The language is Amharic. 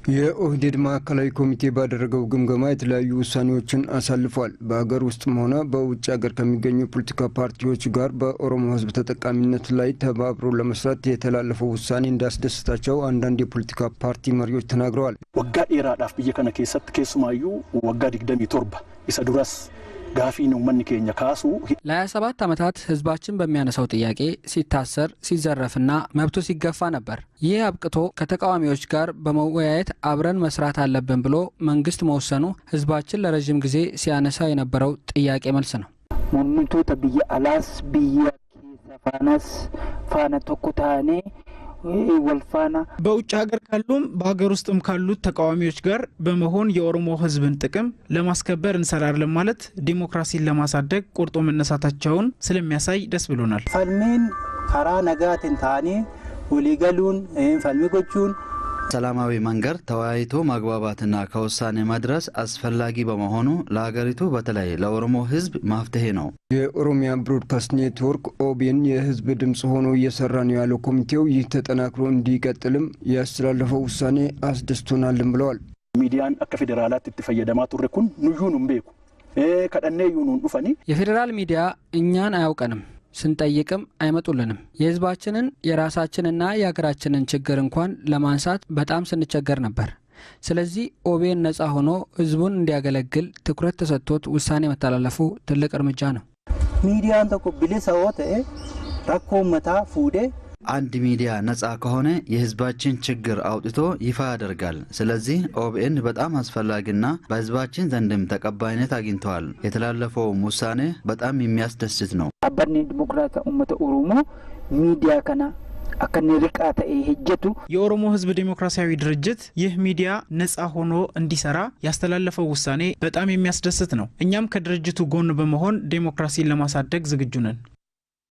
የኦህዴድ ማዕከላዊ ኮሚቴ ባደረገው ግምገማ የተለያዩ ውሳኔዎችን አሳልፏል። በሀገር ውስጥም ሆነ በውጭ ሀገር ከሚገኙ የፖለቲካ ፓርቲዎች ጋር በኦሮሞ ሕዝብ ተጠቃሚነት ላይ ተባብሮ ለመስራት የተላለፈው ውሳኔ እንዳስደሰታቸው አንዳንድ የፖለቲካ ፓርቲ መሪዎች ተናግረዋል። ወጋ ዴራዳፍ ብየ ከነ ኬሰት ኬሱማዩ ወጋ ዲግደሚ ቶርባ ኢሰ ዱራስ ጋፊ ነው መን ኬኛ ካሱ ለ27 ዓመታት ህዝባችን በሚያነሳው ጥያቄ ሲታሰር ሲዘረፍና መብቱ ሲገፋ ነበር። ይህ አብቅቶ ከተቃዋሚዎች ጋር በመወያየት አብረን መስራት አለብን ብሎ መንግስት መወሰኑ ህዝባችን ለረዥም ጊዜ ሲያነሳ የነበረው ጥያቄ መልስ ነው። ሙሚቶተ ብየ አላስ ብየ ኬሰ ፋናስ ፋነ ቶኮ ታኔ ወልፋና በውጭ ሀገር ካሉም በሀገር ውስጥም ካሉት ተቃዋሚዎች ጋር በመሆን የኦሮሞ ህዝብን ጥቅም ለማስከበር እንሰራለን ማለት ዲሞክራሲን ለማሳደግ ቆርጦ መነሳታቸውን ስለሚያሳይ ደስ ብሎናል። ፈልሚን ከራ ነጋትን ታኔ ወሊገሉን ፈልሚ ጎቹን ሰላማዊ መንገድ ተወያይቶ ማግባባትና ከውሳኔ መድረስ አስፈላጊ በመሆኑ ለሀገሪቱ በተለይ ለኦሮሞ ህዝብ መፍትሄ ነው። የኦሮሚያ ብሮድካስት ኔትወርክ ኦቤን የህዝብ ድምፅ ሆኖ እየሰራ ነው ያለው ኮሚቴው ይህ ተጠናክሮ እንዲቀጥልም ያስተላለፈው ውሳኔ አስደስቶናልም ብለዋል። ሚዲያን አከ ፌዴራላት እት ፈየደማ ቱሬ ኩን ኑዩኑም ቤኩ ከደኔ ዩኑን ዱፈኒ የፌዴራል ሚዲያ እኛን አያውቀንም ስንጠይቅም አይመጡልንም። የህዝባችንን የራሳችንና የሀገራችንን ችግር እንኳን ለማንሳት በጣም ስንቸገር ነበር። ስለዚህ ኦቤን ነጻ ሆኖ ህዝቡን እንዲያገለግል ትኩረት ተሰጥቶት ውሳኔ መተላለፉ ትልቅ እርምጃ ነው። ሚዲያን ተኮ ብሊሰ ተኤ ረኮ መታ ፉዴ አንድ ሚዲያ ነጻ ከሆነ የህዝባችን ችግር አውጥቶ ይፋ ያደርጋል። ስለዚህ ኦቢኤን በጣም አስፈላጊና በህዝባችን ዘንድም ተቀባይነት አግኝተዋል። የተላለፈውም ውሳኔ በጣም የሚያስደስት ነው። አባኔ ዲሞክራታ ኡመተ ኦሮሞ ሚዲያ ከና አከኔ ርቃ ተኤ ሄጀቱ የኦሮሞ ህዝብ ዴሞክራሲያዊ ድርጅት ይህ ሚዲያ ነጻ ሆኖ እንዲሰራ ያስተላለፈው ውሳኔ በጣም የሚያስደስት ነው። እኛም ከድርጅቱ ጎን በመሆን ዴሞክራሲን ለማሳደግ ዝግጁ ነን።